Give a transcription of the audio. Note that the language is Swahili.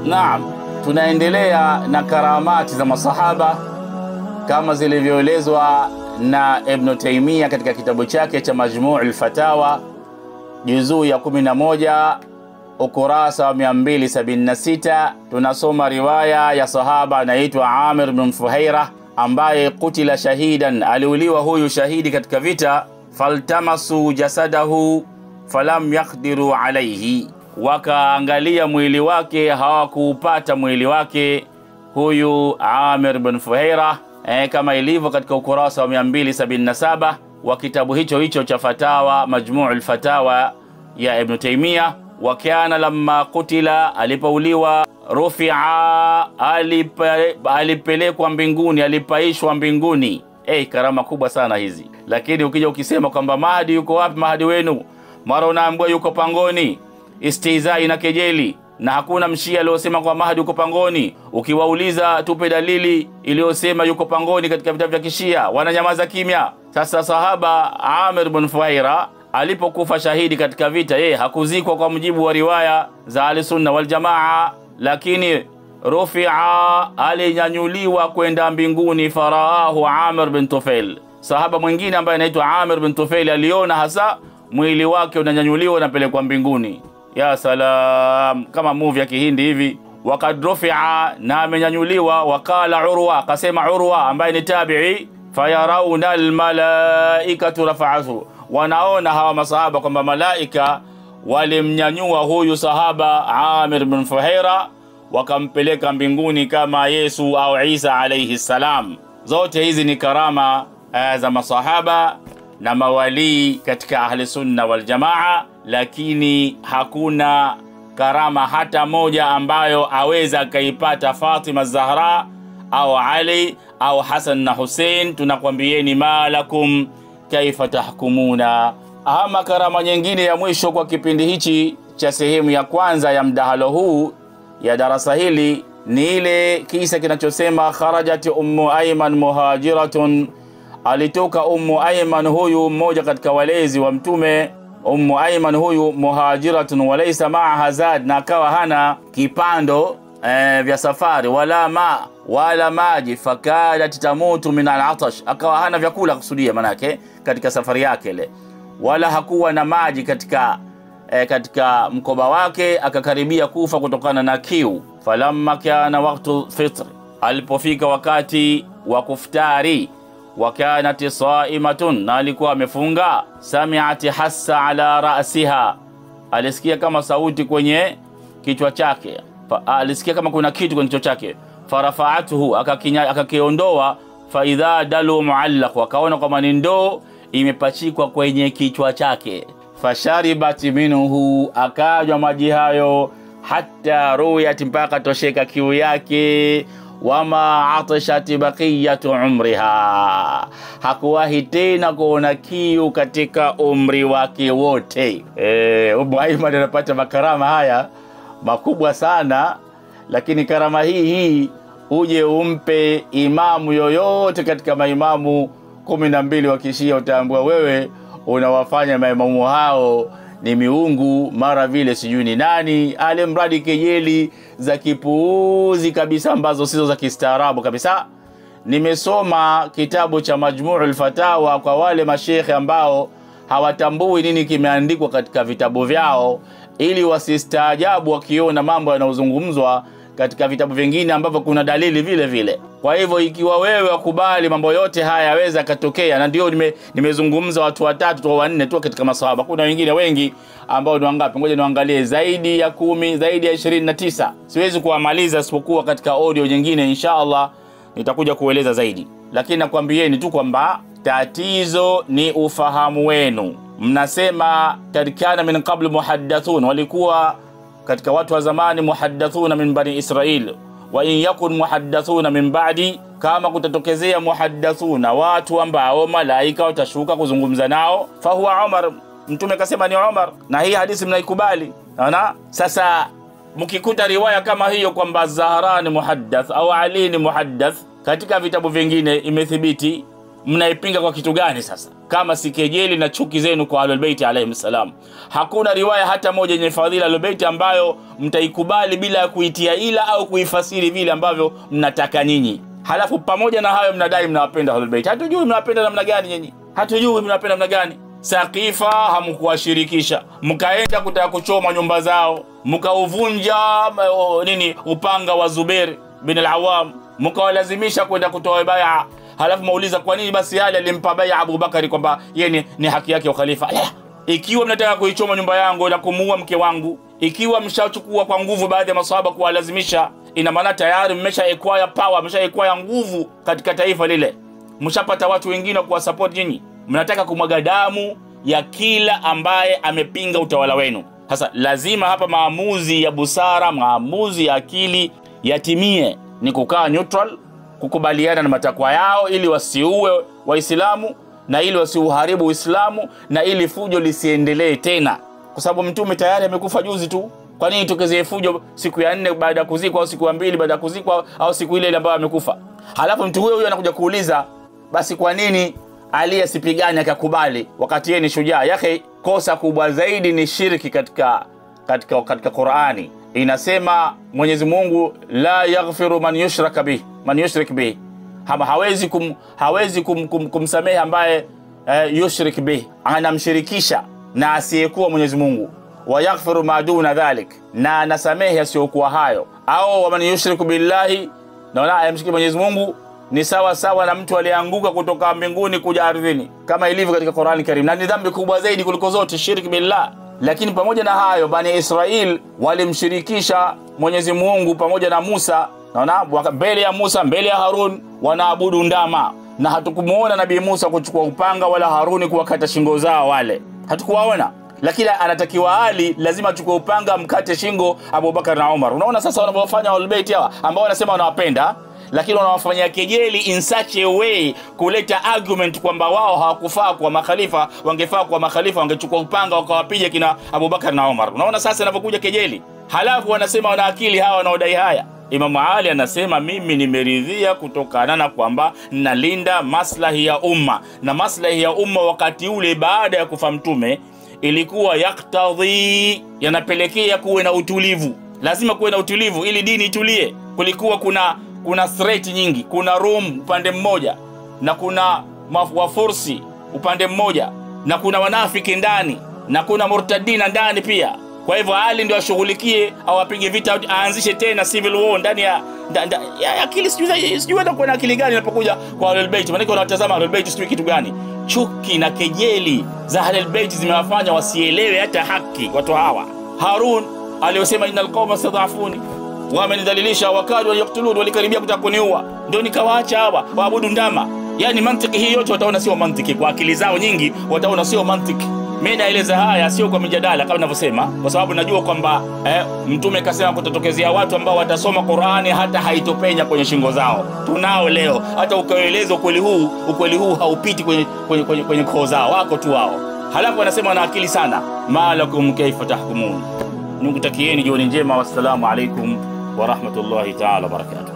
Naam, tunaendelea na karamati za masahaba kama zilivyoelezwa na Ibn Taymiyyah katika kitabu chake cha Majmuu al-Fatawa juzuu ya 11 ukurasa wa 276. Tunasoma riwaya ya sahaba anaitwa Amir bin Fuhaira ambaye kutila shahidan, aliuliwa huyu shahidi katika vita. Faltamasu jasadahu falam yakdiru alaihi, wakaangalia mwili wake hawakuupata mwili wake huyu Amir bin Fuhaira e, kama ilivyo katika ukurasa wa 277 wa kitabu hicho hicho cha fatawa Majmuu al-Fatawa ya Ibn Taymiyyah. Wa kana lamma kutila, alipouliwa rufia, alipe, alipelekwa mbinguni, alipaishwa mbinguni. Hey, karama kubwa sana hizi. Lakini ukija ukisema kwamba Mahdi yuko wapi, Mahdi wenu, mara unaambiwa yuko pangoni, istizai na kejeli na hakuna mshia aliyosema kwa Mahdi yuko pangoni. Ukiwauliza tupe dalili iliyosema yuko pangoni katika vitabu vya Kishia, wananyamaza kimya. Sasa sahaba Amir bin Fuhaira alipokufa shahidi katika vita, yeye hakuzikwa kwa mujibu wa riwaya za Ahlusunna wal Jamaa, lakini rufia, alinyanyuliwa kwenda mbinguni. Faraahu Amir bin Tufail, sahaba mwingine ambaye anaitwa Amir bin Tufail aliona hasa mwili wake unanyanyuliwa unapelekwa mbinguni. Ya salam, kama movie ya Kihindi hivi. Wakad rufia, na amenyanyuliwa. Wakala Urwa, akasema Urwa ambaye ni tabi'i, fayarauna almalaikatu rafa'athu, wanaona hawa masahaba kwamba malaika walimnyanyua huyu sahaba Amir bin Fuhaira wakampeleka mbinguni kama Yesu au Isa alayhi salam. Zote hizi ni karama uh, za masahaba na mawalii katika ahli sunna wal jamaa, lakini hakuna karama hata moja ambayo aweza akaipata Fatima Zahra au Ali au Hasan na Hussein. Tunakwambieni malakum kaifa tahkumuna. Ama karama nyingine ya mwisho kwa kipindi hichi cha sehemu ya kwanza ya mdahalo huu ya darasa hili ni ile kisa kinachosema kharajat ummu ayman muhajiratun alitoka Ummu Ayman, huyu mmoja katika walezi wa Mtume. Ummu Ayman huyu muhajiratun walaysa maaha zad, na akawa hana kipando e, vya safari wala ma wala maji. Fakadat tamutu min alatash, akawa hana vyakula kusudia, manake katika safari yake ile, wala hakuwa na maji katika e, katika mkoba wake, akakaribia kufa kutokana na kiu. Falamma kana waktu fitri, alipofika wakati wa kuftari wakanat saimatun, na alikuwa amefunga. Samiat hassa ala rasiha, alisikia kama sauti kwenye kichwa chake. Alisikia kama kuna kitu kwenye kichwa chake. Farafaathu, akakiondoa. Faidha dalu muallaq, wakaona kwamba ni ndoo imepachikwa kwenye kichwa chake. Fasharibat minhu, akanywa maji hayo. Hatta ruyat, mpaka tosheka kiu yake wama atashat baqiyatu umriha, hakuwahi tena kuona kiu katika umri wake wote. E, Umu Aiman anapata makarama haya makubwa sana, lakini karama hii hii uje umpe imamu yoyote katika maimamu kumi na mbili wa Kishia, utaambiwa wewe unawafanya maimamu hao ni miungu mara vile sijui ni nani, ale mradi kejeli za kipuuzi kabisa ambazo sizo za kistaarabu kabisa. Nimesoma kitabu cha Majmuul Fatawa kwa wale mashekhe ambao hawatambui nini kimeandikwa katika vitabu vyao, ili wasistaajabu wakiona mambo yanayozungumzwa katika vitabu vingine ambavyo kuna dalili vile vile. Kwa hivyo ikiwa wewe wakubali mambo yote haya yaweza yakatokea, na ndio nime, nimezungumza watu watatu tu wanne tu katika masahaba. Kuna wengine wengi ambao ni wangapi? Ngoja niangalie, zaidi ya kumi, zaidi ya ishirini na tisa. Siwezi kuwamaliza isipokuwa katika audio nyingine, insha Allah nitakuja kueleza zaidi, lakini nakwambieni tu kwamba tatizo ni ufahamu wenu. Mnasema kad kana min qablu muhaddathun, walikuwa katika watu wa zamani muhaddathuna min bani Israil, wa in yakun muhaddathuna min ba'di, kama kutatokezea muhaddathuna, watu ambao malaika watashuka kuzungumza nao, fahuwa Umar, mtume kasema ni Umar, na hii hadithi mnaikubali. Naona sasa mkikuta riwaya kama hiyo kwamba Zahra ni muhaddath au Ali ni muhaddath, katika vitabu vingine imethibiti mnaipinga kwa kitu gani sasa kama si kejeli na chuki zenu kwa ahlulbeiti alaihim salam hakuna riwaya hata moja yenye fadhila ahlulbeiti ambayo mtaikubali bila ya kuitia ila au kuifasiri vile ambavyo mnataka nyinyi halafu pamoja na hayo mnadai mnawapenda ahlulbeiti hatujui mnawapenda namna gani nyinyi hatujui mnawapenda namna gani sakifa hamkuwashirikisha mkaenda kutaka kuchoma nyumba zao mkauvunja uh, nini upanga wa zuberi bin alawam mkawalazimisha kwenda kutoa baya halafu mauliza kwa nini basi yale alimpa baya abubakari kwamba yeye ni, ni haki yake ya ukhalifa Ala, ikiwa mnataka kuichoma nyumba yangu na kumuua mke wangu ikiwa mshachukua kwa nguvu baadhi ya masahaba kuwalazimisha ina maana tayari mmesha ekwaya power mmesha ekwaya nguvu katika taifa lile mshapata watu wengine wa kuwasapoti nyinyi mnataka kumwaga damu ya kila ambaye amepinga utawala wenu sasa lazima hapa maamuzi ya busara maamuzi ya akili yatimie ni kukaa neutral kukubaliana na matakwa yao ili wasiue waislamu na ili wasiuharibu uislamu na ili fujo lisiendelee tena kwa sababu mtume tayari amekufa juzi tu kwa nini tokezee fujo siku ya nne baada ya kuzikwa au siku ya mbili baada ya kuzikwa au siku ile ile ambayo amekufa halafu mtu huyo huyo anakuja kuuliza basi kwa nini ali asipigane akakubali wakati yeye ni shujaa yake kosa kubwa zaidi ni shirki katika katika katika qurani inasema mwenyezi mungu la yaghfiru man yushraka bih man yushrik bih Hama hawezi kum, hawezi kum, kum, kumsamehe ambaye eh, yushrik bih anamshirikisha na asiyekuwa mwenyezi mungu wayaghfiru ma duna dhalik na anasamehe asiyokuwa hayo au waman yushriku billahi naona ayamshiriki mwenyezi mungu ni sawa sawa na mtu aliyeanguka kutoka mbinguni kuja ardhini kama ilivyo katika qurani karim na ni dhambi kubwa zaidi kuliko zote shirki billah lakini pamoja na hayo bani israil walimshirikisha mwenyezi mungu pamoja na musa naona mbele ya musa mbele ya harun wanaabudu ndama na hatukumuona nabii musa kuchukua upanga wala haruni kuwakata shingo zao wale hatukuwaona lakini anatakiwa ali lazima achukue upanga mkate shingo abubakar na umar unaona sasa wanavyofanya walbeiti hawa ambao wanasema wanawapenda lakini wanawafanyia kejeli in such a way kuleta argument kwamba wao hawakufaa kuwa makhalifa wangefaa kuwa makhalifa wangechukua upanga wakawapiga kina abubakar na umar unaona sasa inavyokuja kejeli halafu wanasema wana akili hawa wanaodai haya imamu ali anasema mimi nimeridhia kutokana na kwamba nalinda maslahi ya umma na maslahi ya umma wakati ule baada ya kufa mtume ilikuwa yaktadhi yanapelekea kuwe na utulivu lazima kuwe na utulivu ili dini itulie kulikuwa kuna kuna threat nyingi kuna rum upande mmoja na kuna wafursi upande mmoja na kuna wanafiki ndani na kuna murtadina ndani pia kwa hivyo ali ndio ashughulikie au apige vita aanzishe tena civil war ndani ya, nda, nda, ya akili sijui sijui hata kuwa na akili gani inapokuja kwa ahlulbeit maanake wanawatazama ahlulbeit sijui kitu gani chuki na kejeli za ahlulbeit zimewafanya wasielewe hata haki watu hawa harun aliyosema ina alqauma stadhafuni wamenidhalilisha wakadu waliyaktulun walikaribia kutaka kuniua ndio nikawaacha hawa waabudu ndama yaani mantiki hii yote wataona sio mantiki kwa akili zao nyingi wataona sio mantiki mi naeleza haya sio kwa mijadala kama navyosema kwa sababu najua kwamba eh, mtume kasema kutatokezea watu ambao watasoma qurani hata haitopenya kwenye shingo zao tunao leo hata ukaeleza ukweli huu ukweli huu haupiti kwenye, kwenye, kwenye, kwenye koo zao wako tu wao halafu wanasema wana akili sana malakum kaifa tahkumun nikutakieni jioni njema wassalamu alaikum warahmatullahi taala wabarakatuh